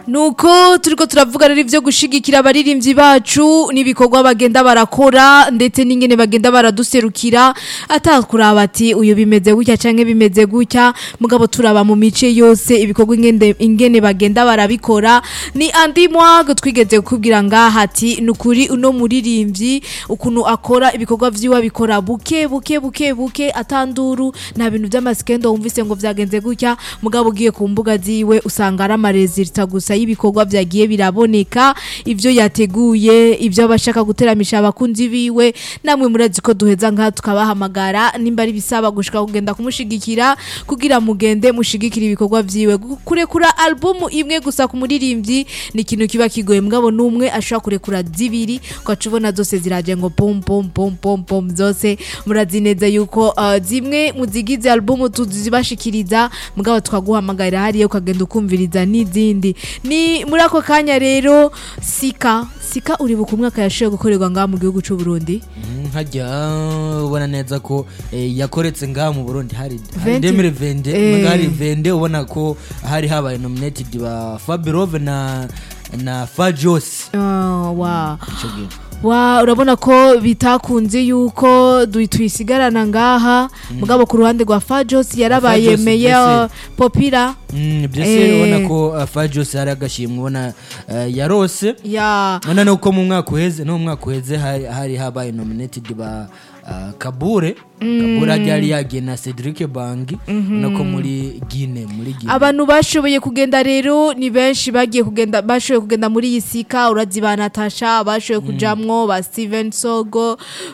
nuko turiko turavuga rero ivyo gushigikira abaririmbyi bacu n'ibikorwa bagenda barakora ndetse n'ingene bagenda baraduserukira atakuraba ati uyu bimeze gutya canke bimeze gutya mugabo turaba mu mice yose ibikorwa ingende, ingene bagenda barabikora ni andi mwago twigeze kukubwira ngaha ati nukuri uno muririmbyi ukuntu akora ibikorwa vyiwe abikora buke buke buke buke atanduru nta bintu vy'amasikendo wumvise ngo vyagenze gutya mugabo ugiye ku mbuga ziwe usanga ari amaresulta gusa y'ibikorwa vyagiye biraboneka ivyo yateguye ivyo abashaka guteramisha abakunzi biwe namwe murazi ko duheza nka tukabahamagara nimba ari bisaba gushika kugenda kumushigikira kugira mugende mushigikira ibikorwa vyiwe kurekura albumu imwe gusa ku muririmbyi ni ikintu kiba kigoye mugabo n'umwe ashobora kurekura zibiri ugaca ubona zose ziraje ngo pom pom pom pom pom zose murazi neza yuko uh, zimwe mu zigize albumu tuzibashikiriza mugabo twaguhamagarira hariya ukagenda ukumviriza n'izindi ni muri ako kanya rero sika sika uribuka umwaka yashoboye gukorerwa ngaha mu gihugu c'u Burundi nkajya ubona neza ko eh, yakoretse ngaha mu burundi hari Venti. demire vende Eh. eh. hari vende ubona ko hari habaye nominated ba fabirove na na fajos Ah, wa ico gihe wa urabona ko bitakunze yuko du- tuyisigarana ngaha mugabo ku ruhande rwa Fajos yarabaye Fajos, meya popira Mm, byose Eh. ubona ko uh, fajos hari agashimwe ubona uh, yarose ya none nuko mu mwaka uheze no mu mwaka uheze hari, hari habaye nominated ba uh, kabure kabure ajya yari yagiye na cedric bangi ubona ko muri gine muri gine abantu bashoboye kugenda rero ni benshi bagiye kugenda bashoboye kugenda muri iyi sika urazi ba natasha bashoboye kujamwo ba steven sogo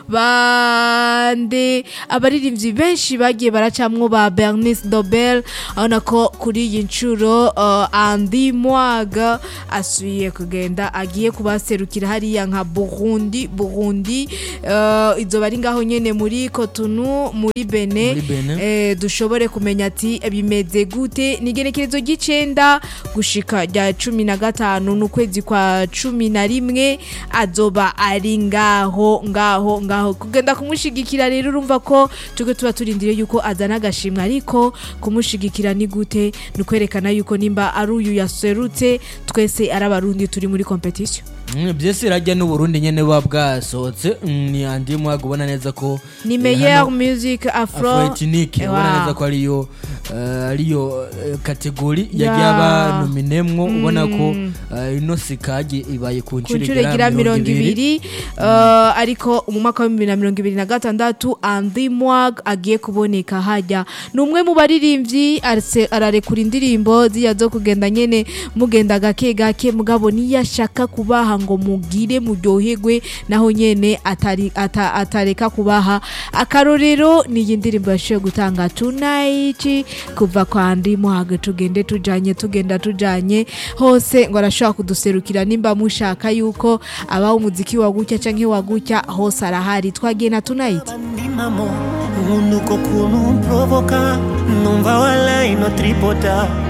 bande abaririmbyi benshi bagiye baracamwo ba bernice dobel abona ko kuri iyi nshuro uh, andi mwaga asubiye kugenda agiye kubaserukira hariya nka burundi burundi uh, izoba ari ngaho nyene muri kotunu muri bene Muri Benin. eh, dushobore kumenya ati bimeze gute ni igenekerezo ry'icenda gushika rya cumi na gatanu n'ukwezi kwa cumi na rimwe azoba ari ngaho ngaho ngaho kugenda kumushigikira rero urumva ko tuge tuba turindiriye yuko azana agashimwe ariko kumushigikira ni gute ni ukwerekana yuko nimba ari uyu yaserutse twese ari abarundi turi muri competition Mm, byose irajya n'uburundi nyene buba bwasohotse Mm, ni andi mwaga ubona neza ko ni eh, meilleur hano music afro afroetinike ubona Wow. neza ko ariyo eh, ariyo eh, kategori Ya. yagiye aba nominemwo ubona ko eh, ino sikagi ibaye ku ku nshuro nshuro igira mirongo ibiri uh, ariko mu mwaka wa bibiri na mirongo ibiri na gatandatu andi mwag agiye kuboneka hajya ni umwe mu baririmbyi arse- ararekura indirimbo ziya zo kugenda nyene mugenda gake gake mugabo niyo ashaka kubaha ngo mugire muryoherwe naho nyene atari, ata, atareka kubaha akarorero ni iyi ndirimbo yashoboye gutanga tonight kuva kwa andi mwag tugende tujanye tugenda tujanye hose ngo arashobora kuduserukira nimba mushaka yuko abaho umuziki wa gutya canke wa gutya hose arahari twagiye na tonight bandimamo unuko kuntu mprovoka numva wala ino tripota